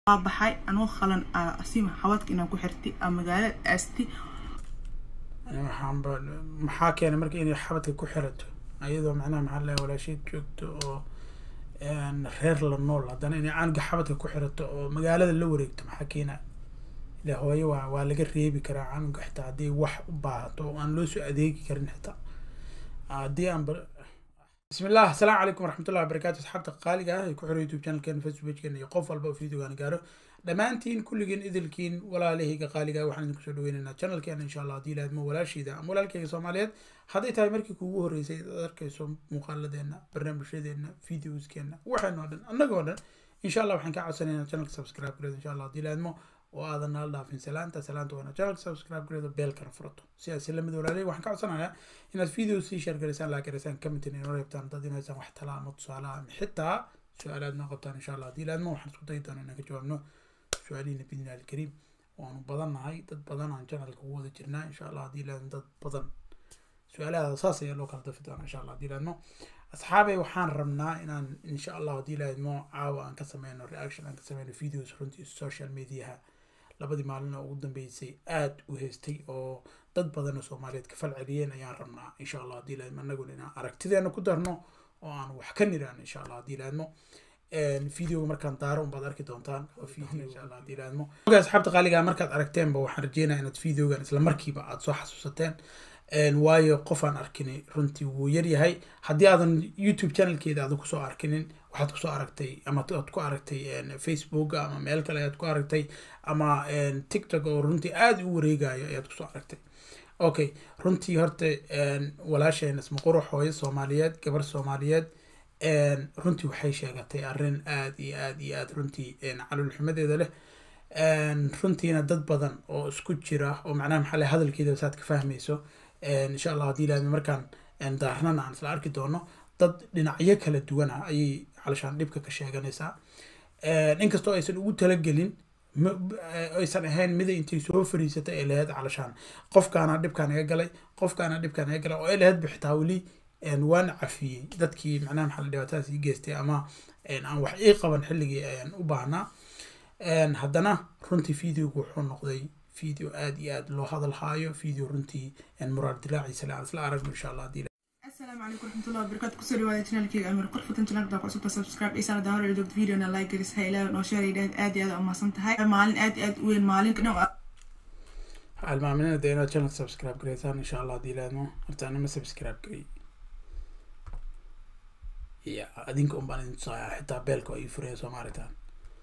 waa baxay anoo qalan asiim xawadka inaan ku xirtay aa magaalada aasti waxaanba maxaa keenay marka inay xabadka ku xirato ayadoo macnaha maxaa lahay walaasheed joogto oo reer la nool haddana inay canuga xabadka ku xirato oo magaalada la wareegto maxaa keena ile hooyo waa waa laga reebi karaa canuga xitaa haddii wax u baahato oo aan loo soo adeegi karin xitaa haddii aan bismi illah asalaamu calaykum waraxmatullahi wabarakatu asxaabta qaaliga ah ee ku xiran youtube channelkeena facebook pagekeena iyo qof walba oo videogaan gaaro dhammaantiin kulligiin idilkiin walaalahayga qaaliga waxaan idinku soo dhaweynaynaa channelkeena insha allah haddii ilaadmo walaashiida ama walaalkayga soomaaliyeed hadday tahay markii kuugu horreysay ad arkayso muuqaaladeena barnaamijyadeena videoskeena waxaynoo dhan annagoo dhan insha allah waxaan ka codsanaynaa channelka subscribe gareed insha allah haddii ilaadmo oo aadan nala dhaafin salaanta salaanta waana channelka subscribe gareedo beelkana furato sidaas lamid walaalay waxaan ka codsanayaa inaad video sii share gareysaan laa gareysaan commentin inoo reebtaan dad inaysaan wax talaa ama tusaale ama xitaa su-aalaad noo qabtaan insha allah haddii ilaadmo waxaan isku dayi doonaa inaan ka jawaabno su-aalihiina bidnillahi alkariim waanu badannahay dad badan aan channelka ugu wada jirnaa insha allah haddii ilaadmo dad badan su-aalahaada saas ayaa loo kala dafi doonaa insha allah haddii ilaadmo asxaabay waxaan rabnaa inaan insha allah haddii ilaadmo caawa aan ka sameyno reaction aan ka sameyno videos runtii social mediaha labadii maalin oo ugu dambeysay aada u heystay oo dad badan oo soomaaliyeed ka fal celiyeen ayaan rabnaa insha allah haddii ilaadmo annaguna inaan aragtideena ku darno oo aan wax ka niraan insha allah haddii ilaadmo videoga markaan daaro unbaad arki doontaan insha allah haddii ilaadmo oga asxaabta qaaliga markaad aragteenba waxaan rajeynaya inaad videogan isla markiiba aada soo xasuusateen waayo qof aan arkini runtii wuu yaryahay haddii aadan youtube channelkeeda aadan kusoo arkinin waxaad kusoo aragtay ama aad ku aragtay facebook ama meel kale ayaad ku aragtay ama tiktok oo runtii aada u wareegayo ayaad kusoo aragtay okay runtii horta walaasheen ismaqurux hooyo soomaaliyeed gabar soomaaliyeed runtii waxay sheegatay arrin aada iyo aada iyo aada runtii calolxumadeeda leh runtiina dad badan oo isku jira oo macnaha maxaa leh hadalkeeda saad ka fahmayso insha allah haddii ilaahmi markaan daarnana aan isla arki doono dad dhinacyo kala duwan ah ayay calashaan dhibka ka sheeganaysaa inkastoo aysan ugu talagelin aysan ahayn mida intay soo fariisatay ay lahayd calashaan qofkaana dhibkaan iga galay qofkaana dhibkaan iga galay oo ay lahayd bixitaa weli waan cafiyey dadkii macnaha maxaa la dhibaatadaas ii geystay ama aan wax ii qaban xilligii ayaan u baahnaa haddana runtii videogu wuxuu noqday video aada iyo aada loo hadal haayo video runtii muraar dilaaciisa le aan isla aragno insha allah haddii asalaamu calaykum waraxmatullahi wabarakatu kusoo dhawaada channelkeyga amir qorfatan channelka ku cusubta subscribe iyo sana dahor joogto videona like garis ha ilaahay noo sheegay dhaad aad iyo aad umahsan tahay maalin aad iyo aad u weyn maalin dhan almaaminada dee inaad channelka subscribe gareysaan insha allah haddii ilaadmo horta anima subscribe garey ya adinka un baan idin tusaaya xitaa beelka oo ii furaya soo maaritaan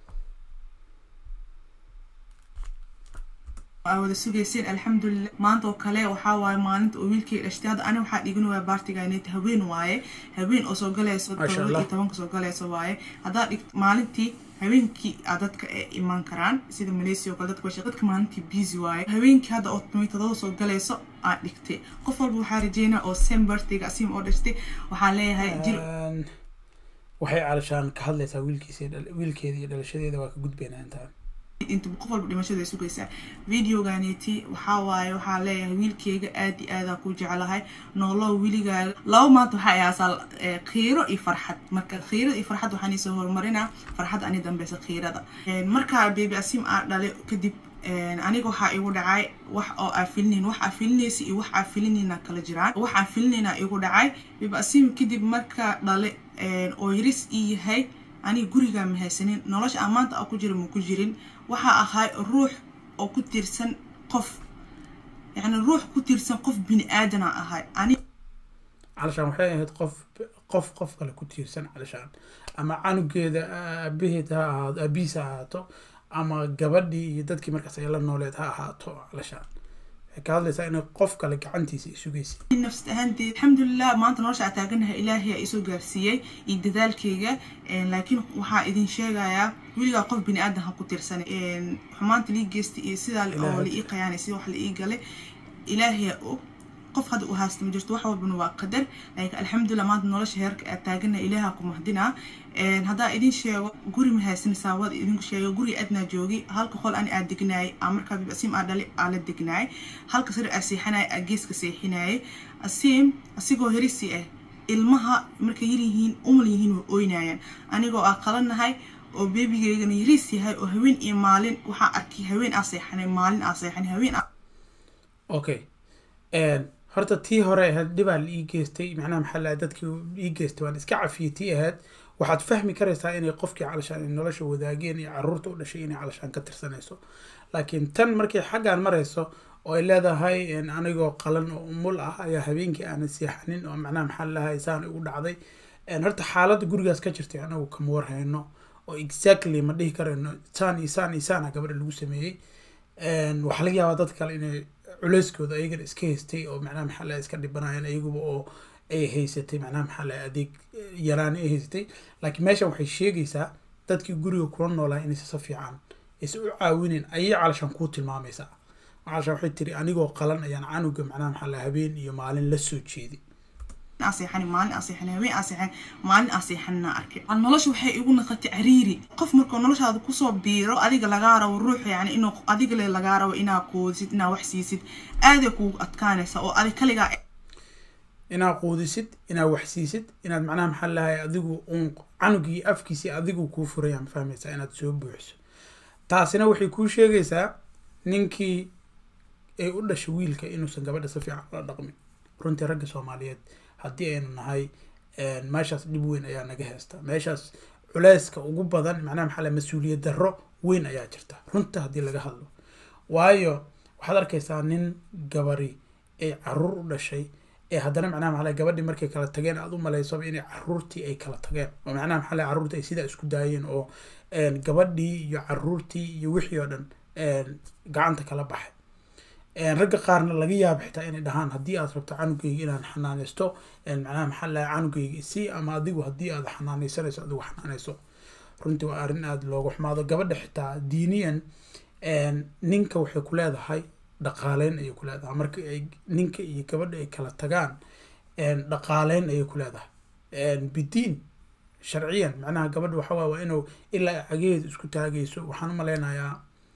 wada sugayseen alxamdulilah maanta oo kale waxaa waaye maalinta oo wiilkay dhashtay hadda ani waxaa dhigan waaya baartiganet haween waaye haween oo soo galayso todoba iyo tobanka soo galayso waaye haddaa dhigt maalintii haweenkii a dadka ay imaan karaan sida malaysia oo kale dadka washe dadka maalintii busy waaye haweenkii hadda oo todoba soo galayso aad dhigtay qof walba waxaa rajeynaa oo same birthday asiim oo dhashtay waxaan leeyahay jir waxay calashaan ka hadlaysaa wiilkiisa wiilkeeda iyo dhalashadeeda waa ka gudbaynaa intaan inta qof walba dhimashada ay sugaysaa videoganeti waxaa waaye waxaa leeyahay wiilkeyga aad iyo aadaa ku jeclahay nooloo wiligaaga laba maanta waxaa ahaasaa khiiro iyo farxad marka khiirada iyo farxad waxaan isoo horumarinaa farxad ani dambeysa khiirada markaa bebi asim aa dhale kadib aniga waxaa igu dhacay wax oo aa filinayn wax aa filinaysa iyo wax aa filinayna kala jiraan wax aa filinayna igu dhacay bebi asim kadib markaa dhale oo yaris ii yahay aniga gurigaa ma haysanin nolosha aan maanta a ku jira ma ku jirin waxaa ahay ruux oo ku tiirsan qof yacni ruux ku tiirsan qof bini aadana ahay ani calashaan waxay ahayd qof qof qof kale ku tiirsan calashaan ama canugeeda aabaheed ha ahaato aabihiis ha ahaato ama gabadhii iyo dadkii markaas ay la nooleed ha ahaato calashaan waxay ka hadlaysaa inay qof kale gacantiisa isugaysa nafsad ahaanteed alxamdulilah maanta nolosha aa taaganahay ilaahay aa isoo gaarsiiyey iyo dadaalkeyga laakiin waxaa idin sheegayaa weligaa qof bini aadan ha ku tirsan xumaanta lii geystay iyo sidaa oo la ii qayaanay sida wax la ii galay ilaahay og qof hadda u haasta ma jirto wax walbana waa qadar laakiin alxamdulilah maanta nolosha heerka aa taaganahay ilaaha ku mahdinaa haddaa idin sheego guri ma haysan saawada idinku sheego guri adnaa joogi halka qol ani aa degnaayay aa markaa bibasiim aa dhali aa la degnaayay halka sare aa seexanaya aa geeska seexinayay asiim asigoo herisi ah ilmaha markay yaryihiin umal yihiin way ooynayaan anigoo aa qalanahay oo beebigeygana yariis yahay oo haween iyo maalin waxaa arkay haween aa seexanay maalin aa seexanay haween okay horta tii hore ahayd dhibaa la ii geystay macnaha maxaa laha dadkii ii geystay waan iska cafiyey tii ahayd waxaad fahmi karaysaa inay qofkii calashaan ay nolosha wadaageen iyo caruurta u dhashay inay calashaan ka tirsanayso laakiin tan markay xaggaan marayso oo ay leedahay anigoo qalan oo umul ah ayaa habeenkii aanan seexanin oo macnaha maxaa lahay saan igu dhacday horta xaaladda gurigaas ka jirtay anagu kama warhayno oo exactly ma dhihi karayno saan iyo saan iyo saana gabadha lagu sameeyey waxaa laga yaabaa dad kale inay culeyskooda ayagana iska haystay oo macnaha maxaa lahay iska dhibanayeen ayaguba oo ay haysatay macnaha maxaa lahay adeeg yaraani ay haysatay laakiin meeshan waxay sheegaysaa dadkii guriga kula noolaa inaysa si fiican aysa u caawinin ayay calashaan kuu tilmaamaysaa calashaan waxay tiri anigoo qalan ayaan canuga macnaha maxaa lahay habeen iyo maalin la soo jeeday aseexan maalin aseexan haween aseexan maalin aseexanna arkay nolosha waxay igu naqatay cariiri qof markuu noloshaada kusoo biiro adiga lagaa rabo ruux yani inuu adiga le lagaa rabo inaa quudisid inaa wax siisid aaday kugu adkaanaysa oo adig kaligaa inaad quudisid inaad wax siisid inaad macnaha maxaa lahay adigu uun canugii afkiisii adigu kuu furaya ma fahmaysaa inaad soo buuxiso taasina waxay kuu sheegaysaa ninkii ay u dhashay wiilka inuusan gabadha si fiican ula dhaqmin runtii ragga soomaaliyeed haddii aynu nahay meeshaas dhib weyn ayaa naga haysta meeshaas culeyska ugu badan macnaha maxaa lahay mas-uuliyad darro weyn ayaa jirta runta haddii laga hadlo waayo waxaad arkaysaa nin gabari ay caruur u dhashay ee haddana macnaha maxaa lahay gabadhii markay kala tageen aada u malaysoba inay caruurtii ay kala tageen oo macnaha maxaa lahay caruurtii ay sidaa isku daayeen oo gabadhii iyo caruurtii iyo wixii oo dhan gacanta kala baxay ragga qaarna laga yaaba xitaa inay dhahaan haddii aad rabto canugeyga inaan xanaaneysto macnaha maxaa lahay canugeyga si ama adigu haddii aad xanaaneysanayso adigu xanaaneyso runtii waa arrin aada looga xumaado gabadha xitaa diiniyan ninka waxay ku leedahay dhaqaaleyn ayay ku leedahay marka ay ninka iyo gabadha ay kala tagaan dhaqaaleyn ayay ku leedahay bidiin sharciyan macnaha gabadha waxa waay waa inuu ilaa cageeda isku taagayso waxaan u maleynayaa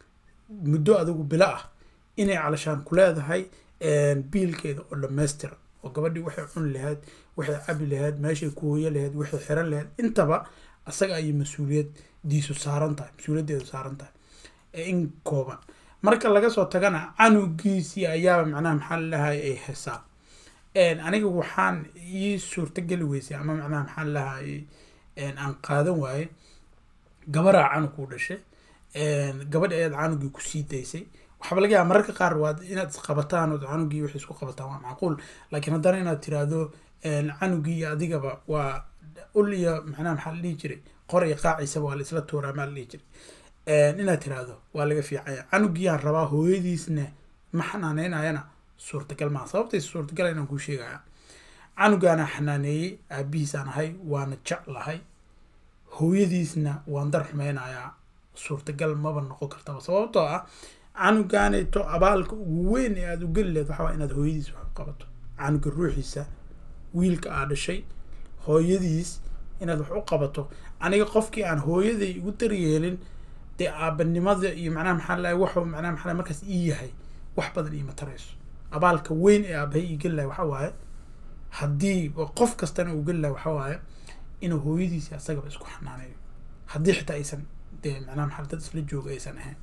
muddo adigu bilo ah inay calashaan ku leedahay biilkeeda oo dhammaystiran oo gabadhii waxay cuni lahayd waxay cabi lahayd meeshay ku hooyo lahayd waxay xiran lahayd intaba asaga ayay mas-uuliyaddiisu saaran tahay mas-uuliyaddeedu saaran tahay in kooban marka laga soo tagana canugiisii ayaaba macnaha maxaa lalahay ay hesaa aniga waxaan ii suurtageli weysay ama macnaha maxaa lalahay aan qaadan waaye gabaraa canug u dhashay gabadhi ayaad canugii kusii daysay waxaaba laga yaaba mararka qaar waad inaad isqabataan ood canugii waxay isku qabataan waa macquul laakiin haddana inaad tiraahdo canugii iyo adigaba waa ul iyo macnaha maxaa la dhihi jiray qor iyo qaaciisaba waa la isla tuuraa maa la dhihi jiray inaad tiraahdo waa laga fiicanya canugiyaan rabaa hooyadiisna ma xanaaneynayana suurtagal maa sababtaysa suurtagal inaan kuu sheegaya canugaana xanaaneeyey aabihiisaan ahay waana jeclahay hooyadiisna waan dar xumeynayaa suurtagal maba noqon kartaba sababtoo ah canugaanayto abaalka ugu weyn ee aada u geli lehed waxaa inaad hooyadiis wax u qabato canuga ruuxiisa wiilka aa dhashay hooyadiis inaad wax u qabato aniga qofkii aan hooyaday igu daryeelin dee aabanimada iyo macnaha maxaa lahay waxuu macnaha maxaa markaas ii yahay wax badan iima tarayso abaalka weyn ee aabahay ii geli lahay waxa waaye haddii qof kastana uu geli lahay waxa waaye inuu hooyadiisi asagaba isku xanaaneeyo haddii xitaa aysan dee macnaha maxaa dad isla jooga aysan ahayn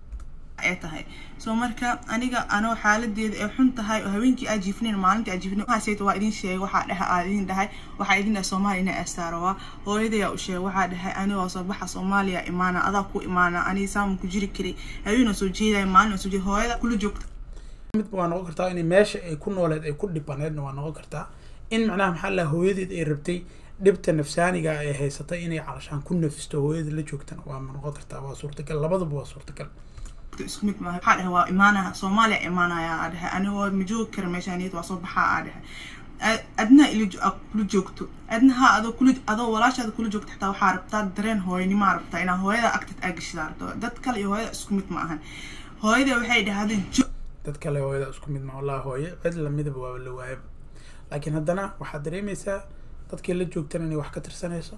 ay tahay soo marka aniga anoo xaaladeeda ay xun tahay oo habeenkii aa jiifnayn maalintii aa jiifnayn waxaasayta waa idin sheegay waxaa dhaha aa idin dhahay waxaa idin dhahay soomaaliya ina astaarowa hooyadayaa u sheegay waxaa dhahay anigoo soo baxa soomaaliya imaana adaa ku imaana aniga saaman ku jiri karay habeenoo soo jeedaya maalin oo soo jeeda hooyada kula joogta mid waa noqon kartaa in meesha ay ku nooleed ay ku dhibaneedna waa noqon kartaa in macnaha maxaa laha hooyadeed ay rabtay dhibta nafsaaniga ay haysatay inay calashaan ku nafisto hooyada la joogtana waa noqon kartaa waa suurtagal labaduba waa suurtagal isku mid maaha waxaa dhahay waa imaanaha soomaaliya imaanaya aa dhahay anigoo ma joogi kara meeshaaniyad waa soo baxaa aa dhahay adna ila kula joogto adnaha adoo kula adoo walaashaada kula joogto xataa waxaa rabtaa dareen hooyanimaa rabtaa inaa hooyada agtad aa gashidaa rabto dad kale iyo hooyada isku mid ma ahan hooyada waxay dhahday jo dad kale hooyada isku mid ma wallahi hooye cid lamidaba waaba la waayaba laakiin haddana waxaad dareemaysaa dadkii la joogtana inay wax ka tirsanayso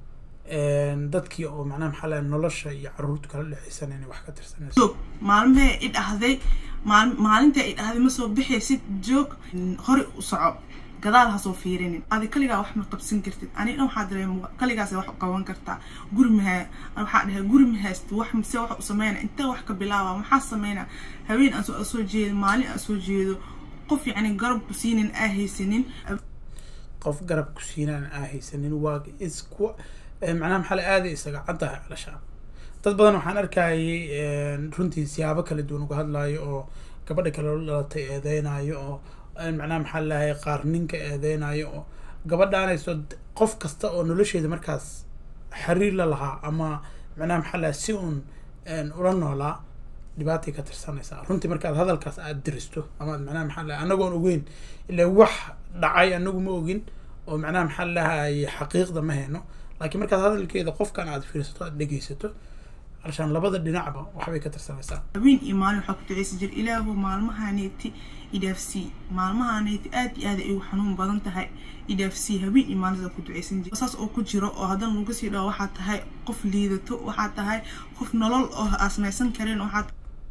dadkii oo macnaha maxaa lahay nolosha iyo caruurta kala dhexeysan inay wax ka tirsanayso joog maalmahee i dhahday maal maalinta i dhahday ma soo bixaysid joog hore u soco gadaal hasoo fiirinin adi kaligaa wax ma qabsan kartid ani dhan waxaa dareema kaligaas wax qaban kartaa guri maha waxaa dhahay guri mahayst wax mise wax u sameyna intee wax ka bilaaba maxaa sameyna haween aan soo jeedo maalin aan soo jeedo qof yacni garab ku siinin aa haysanin qof garab ku siinaan aa haysanin waa isku macnaha maxaa la aaday isaga caddahay calashaan dad badan waxaan arkayay runtii siyaabo kala duwan uga hadlaayo oo gabadha kale la dhalatay eedeynayo oo macnaha maxaa lahay qaar ninka eedeynayo oo gabadhaanayso qof kasta oo nolosheeda markaas xiriir la lahaa ama macnaha maxaa lahay si uun ula noolaa dhibaatay ka tirsanaysaa runtii markaad hadalkaas aad diristo ama macnaha maxaa lahay anagoon ogeyn ilaa wax dhacay anagu ma ogin oo macnaha maxaa lahay xaqiiqda ma hayno laakiin markaad hadalkeeda qofkan aad fiirsato aad dhegeysato alshaan labada dhinacba waxbay ka tirsanaysaa haween iyo maalin waxaa ku duceysan jir ilaahu maalmahaneeti idhaafsii maalmahaneeti aad iyo aad ay ugu xanuun badan tahay idhaafsii haween iyo maalin ku duceysan jir saas oo ku jiro oo haddana lagu sii dhaho waxaa tahay qof liidato waxaa tahay qof nolol oo aasmaysan karin waxaa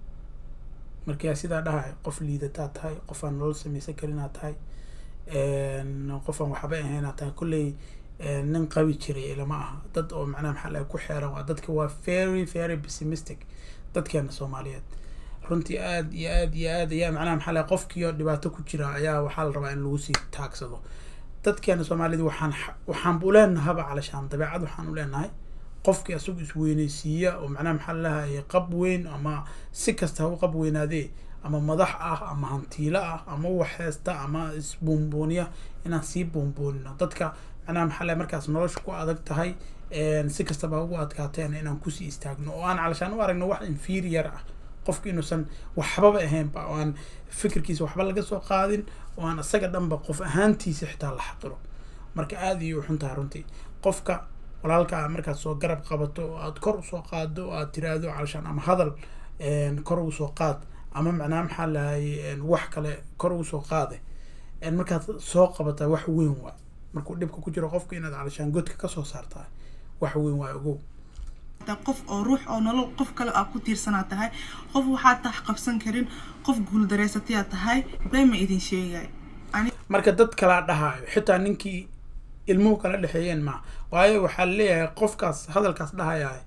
markaa sidaa dhahay qof liidataa tahay qof aan nolol samaysan karinaa tahay qof aan waxba ahaynaa tahay kolley nin qabi jiray ilama aha dad oo macnaha maxaa laga ku xeeran waa dadka waa very very pessimistic dadkeena soomaaliyeed runtii aad iyo aad iyo aad ayaa macnaha maxaa laga qofkiio dhibaato ku jira ayaa waxaa la rabaa in lagu sii taagsado dadkeena soomaaliyed waxaan waxaan u leenahaba calashaan dabeecad waxaan u leenahay qofkii asagu isweyneysiiya oo macnaha maxaa lalahay qab weyn ama si kasta ha u qab weynaadee ama madax ah ama hantiilo ah ama waxheesta ama isbuunbuuniya inaan sii buunbuunino dadka macnaha maxaa lahay markaas nolosha ku adag tahay si kastaba ha ugu adkaateen inaan kusii istaagno oo aan calashaan u aragno wax inferior ah qofka inuusan waxbaba ahaynba oo aan fikirkiisa waxba laga soo qaadin oo aan isaga dhanba qof ahaantiisa xitaa la xaqiro marka aada iyo uxun tahay runtii qofka walaalkaa markaad soo garab qabato oo aad kor usoo qaado oo aad tiraahdo calashaan ama hadal kor ugu soo qaad ama macnaha maxaa lahay wax kale kor ugu soo qaade markaad soo qabataa wax weyn waa markuu dhibka ku jiro qofka inaad calashaan godka kasoo saartaa wax weyn waa ogow qof oo ruux oo nolol qof kale aa ku tiirsanaa tahay qof waxaa tax qabsan karin qof guuldareysatayaa tahay bema idin sheegay marka dad kalaa dhahaayo xitaa ninkii ilmuhu kala dhexeeyeen ma waayo waxaa leeyahay qofkaas hadalkaas dhahayahay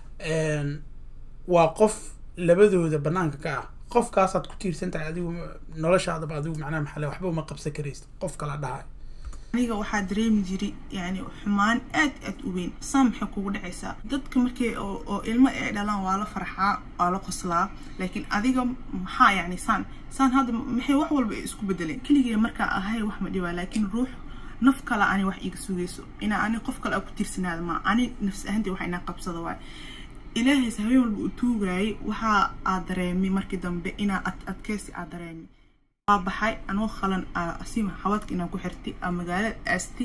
waa qof labadooda banaanka ka ah qofkaasaad ku tiirsan tahay adigu noloshaadaba adigu macnaha maxaa waxba uma qabsan karaysa qof kala dhahayo aniga waxaa dareemi jiray yani xumaan aad aad u weyn saan maxay kugu dhacaysaa dadka markay oo ilmo ay dhalaan waa la farxaa waa la qoslaa laakiin adiga maxaa yani saan saan hadda maxay wax walba isku bedeleen keligee markaa ahay wax ma dhibaa laakiin ruux naf kale ani wax iga sugayso inaa ani qof kale aa ku tiirsanaada ma ani nafs ahaantii wax inaa qabsada waay ilaahaysa habeen walba uu tuugaayay waxaa aad dareemay markii dambe inaa ad adkeysi aad dareemay waa baxay anoo khalan asima xawadka inaan ku xirtay aa magaalada aasti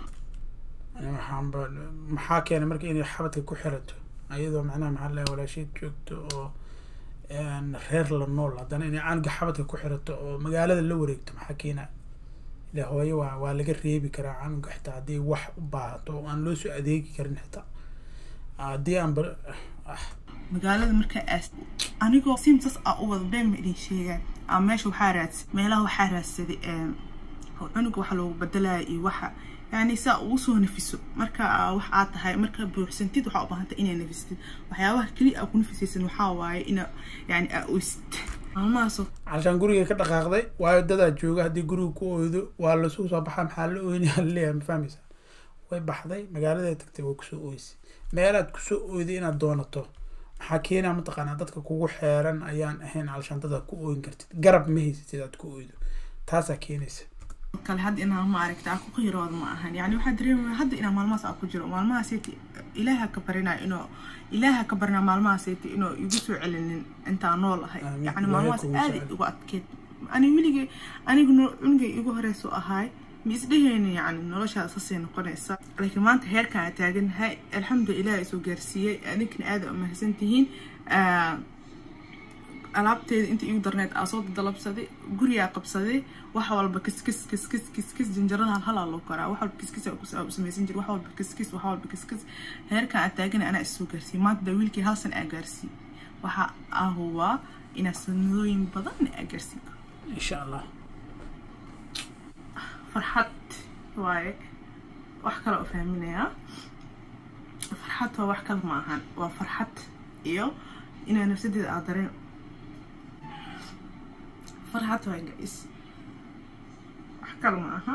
waxaanba maxaa keenay marka inay xabadka ku xirato ayadoo macnaha maxaa lahay walaasheed joogto oo reer la nool haddana inay canuga xabadka ku xirato oo magaalada la wareegto maxaa keena ile hooyo waa waa laga reebi karaa canuga xitaa haddii wax u baahato oo aan loo soo adeegi karin xitaa haddii aan ba magaalada markaa aas anigoo simsas aa u wada been ma idin sheegaan aa meesha waxaa raadsa meelaha waxaa raadsaday cunuga waxa loogu bedelaya iyo waxa yani saa ugu soo nafiso marka wax aad tahay marka buuxsantid waxaa u baahantay inay nafistid waxyaabaha keliya aa ku nafisaysan waxaa waaye ina yani aa oysid maalmahaasoo calashaan guriga ka dhaqaaqday waayo dadaa jooga haddii guriga ku oydo waa lasuu soo baxaa maxaa la oynaya laleeyahay ma fahmaysaa way baxday magaaladay tagtay way kusoo oysay meelaad kusoo oyday inaad doonato maxaa keenaa mataqaanaa dadka kugu xeeran ayaan ahayn calashaan dadaad ku ooyin kartid garab ma haysatid aad ku oydo taasaa keenaysa kale hadda inaa ma aragta aa ku qiyirooda ma ahan yani waxaa dareemaya hadda inaa maalmahaas aa ku jiro maalmahaaseti ilaaha ka barinayo inuu ilaaha ka barinaa maalmahaaseti inuu igu soo celinin intaa nool ahay yani maalmahaas aada igu adkeed ani weligay anigu cunugay igu horeyso ahaay ma isdheheynin yani noloshaada sasay noqonaysa laakiin maanta heerkaan aa taaganahay alxamdulillah ilaah isoo gaarsiiyey adinkana aada umahadsan tihiin alaabteeda inta igu darneed aa soo dalabsaday gurigaa qabsaday wax walba kiskis kiskis kiskis jinjarada halhalaa loo koraa wax walba kiskis aa u samaysan jir wax walba kiskis wax walba kiskis heerkaan aa taagana anaa isoo gaarsiiyey maanta daa wiilkii hal san aa gaarsiiyey waxa aa hubaa inaa sanadooyin badanna aa gaarsiin karo insha allah farxad waaye wax kale u fahminayaa farxad waa wax kale ma ahan waa farxad iyo inaa nafsadeeda aad dareen farxad waa guys wax kale ma aha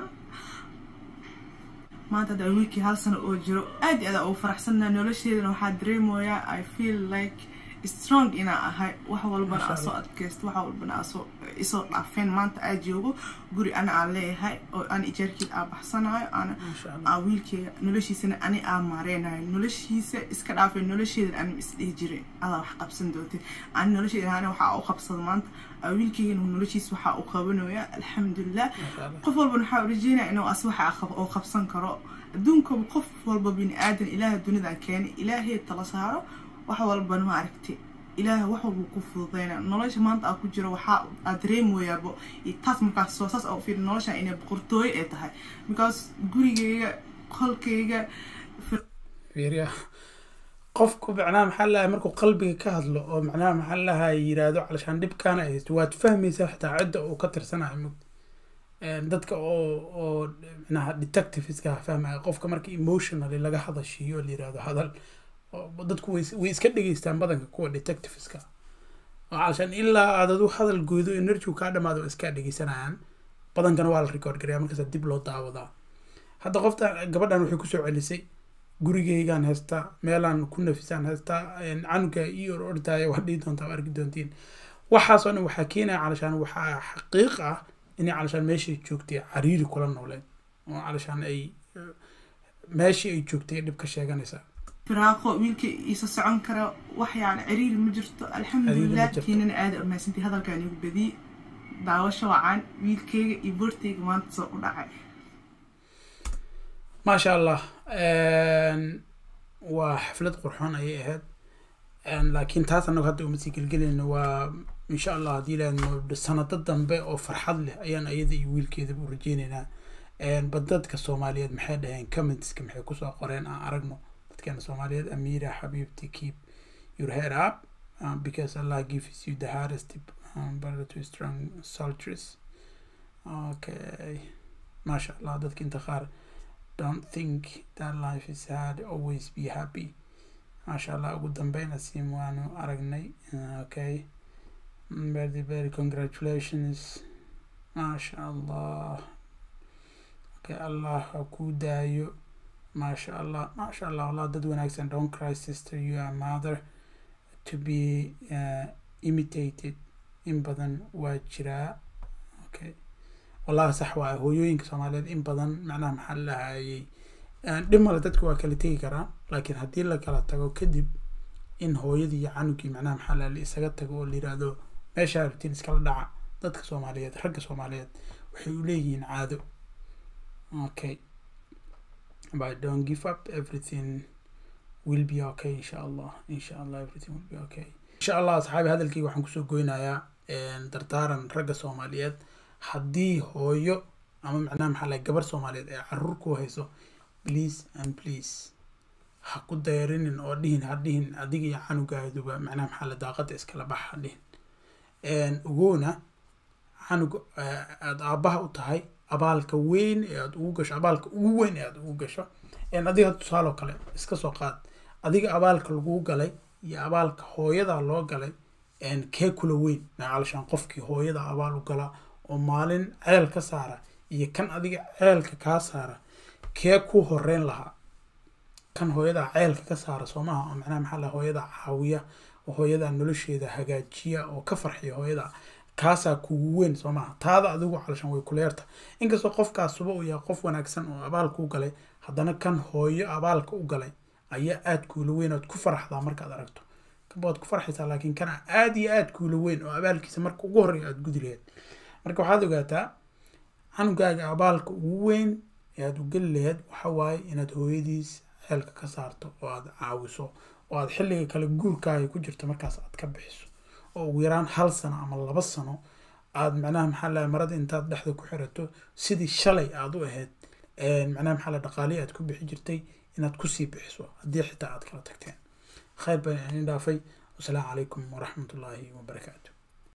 maanta hadda wiilkii hal sano oo jiro aad iyo aad ugu faraxsanna nolosheedana waxaa dareemoyaa i feel like strong inaa ahay wax walbana aa soo adkaysto wax walbana aasoo isoo dhaafeen maanta aa joogo guri ana aan leeyahay oo aan ijaarkeed aa baxsanayo ana aa wiilkeyga noloshiisana ani aa maareynayo noloshiisa iska dhaafay nolosheedan ani isdhihi jiray adaa wax qabsan doontid ani nolosheeda ani waxaa u qabsada maanta wiilkeygana noloshiisa waxaa u qabanaya alxamdulilah qof walbana waxaa rajeynaya inuu as waxa oo qabsan karo adduunkaba qof walba bini aadan ilaaha dunidan keenay ilaahay tala saaro wax walbana ma aragtay ilaaha wax walba ku fududeyna nolosha maanta aa ku jiro waxaa aad dareemoyaabo taas markaas soo saas oo fiir nolosha inay boqortooyo ay tahay because gurigeyga qolkeyga fiiriya qofku macnaha maxaa lahay markuu qalbiga ka hadlo oo macnaha maxaa lahay yiraahdo calashaan dhibkaana ay haysto waad fahmaysaa xitaa cidda uu ka tirsanayo mug dadka oo oo micnaha detectiveska fahmaya qofka marka emotionally laga hadashiiyo la yirahdo hadal dadku way way iska dhegeystaan badanka kuwa detectiveska oo calashaan ilaa aad adu hadal goodo energy kaa dhamaado waa iska dhegeysanayaan badankana waa la record gareya markaasa dib loo daawadaa hadda qofta gabadhan waxay kusoo celisay gurigeygaan haystaa meelaan ku nafisaan haystaa canuga io ordaya waa dhihi doontaa arki doontiin waxaasoo dhan waxaa keenaya calashaan waxaa xaqiiq ah inay calashaan meeshay joogtay cariiri kula nooleen oo calashaan ay meeshii ay joogtay dhib ka sheeganaysaa firaaqo wiilka iisa socon kara wax yani ciriiri ma jirto alxamdulilah kiinana aada amaasantii hadalkaan igu badiyey daawasho wacaan wiilkeyga iyo boorteyga maanta soo u dhacay maasha allah waa xaflad qurxoon ayay ahayd laakiin taas anagu hadda uma sii gelgelayno waa insha allah haddii ilaahno sanado dambe oo farxad leh ayaan ayada iyo wiilkeedaba u rajeyneynaa badadka soomaaliyeed maxay dhaheen commentska maxay kusoo qoreen aan aragno dadkeena soomaaliyeed amira xabiibti keep your head up um, because allah gives you the hardest um, but to strong soldiers okay maasha allah dadka inta qaar don't think that life is hard always be happy maasha allah ugu dambeyn asiim waanu aragnay okay very very congratulations maasha allah okay allah ha kuu daayo maasha allah maasha allah allah dad wanaagsan don't cry sister you are mother to be uh, imitated in badan waa jiraa okay wallahi sax waaye hooyooyinka soomaaliyeed in badan macnaha maxaa lahayay dhib male dadka waa kala tegi karaa laakiin haddii la kala tago kadib in hooyadii iyo canugii macnaha maxaa laha la isaga tago oo la yiraahdo meeshaa rabtiin iskala dhaca dadka soomaaliyeed ragga soomaaliyeed waxay u leeyihiin caado okay but don't give up everything will be okay insha allah insha allah everything will be okay insha allah asxaabi hadalkayga waxaan kusoo goynayaa dardaaran ragga soomaaliyeed haddii hooyo ama macnaha maxaa lahay gabar soomaaliyeed ee caruur ku hayso please and please ha ku dayarinin oo dhihin ha dhihin adiga iyo canugaaduba macnaha maxaa la daaqada iskala bax ha dhihin ogoona canug aada aabbaha u tahay abaalka weyn ee aada ugu gasho abaalka ugu weyn ee aada ugu gasho adiga tusaaloo kale iska soo qaad adiga abaalka laguu galay iyo abaalka hooyada loo galay kee kula weyn calashaan qofkii hooyada abaal u gala oo maalin ceel ka saara iyo kan adiga ceelka kaa saara kee ku horeyn lahaa kan hooyada ceelka ka saara soo maha oo macnaha maxaa la hooyada caawiya oo hooyada nolosheeda hagaajiya oo ka farxiya hooyada kaasaa kugu weyn soo maha taada adigu calashan way kuleerta inkastoo qofkaasuba uu yahay qof wanaagsan oo abaalka u galay haddana kan hooyo abaalka u galay ayaa aada kuula weyn ood ku faraxdaa markaad aragto kanba waad ku farxaysaa laakiin kana aada iyo aada kuula weyn oo abaalkiisa marka ugu horreeya aada gudi laheyd marka waxaad ogaataa canugaaga abaalka ugu weyn ee aada u geli laheyd waxa waaye inaad hooyadiis ceelka ka saarto oo aada caawiso oo aada xilliga kale guurkaaga ku jirto markaas aad ka bixiso oo ugu yaraan hal sano ama laba sano aada macnaha maxaa lahay marada intaad dhexda ku xirato sidii shalay aada u ahayd macnaha maxaa la dhaqaalihi aad ku bixi jirtay inaad kusii bixiso haddii xitaa aad kala tagteen khayr baan idin dhaafay wasalaamu calaykum waraxmatullaahi wabarakaatu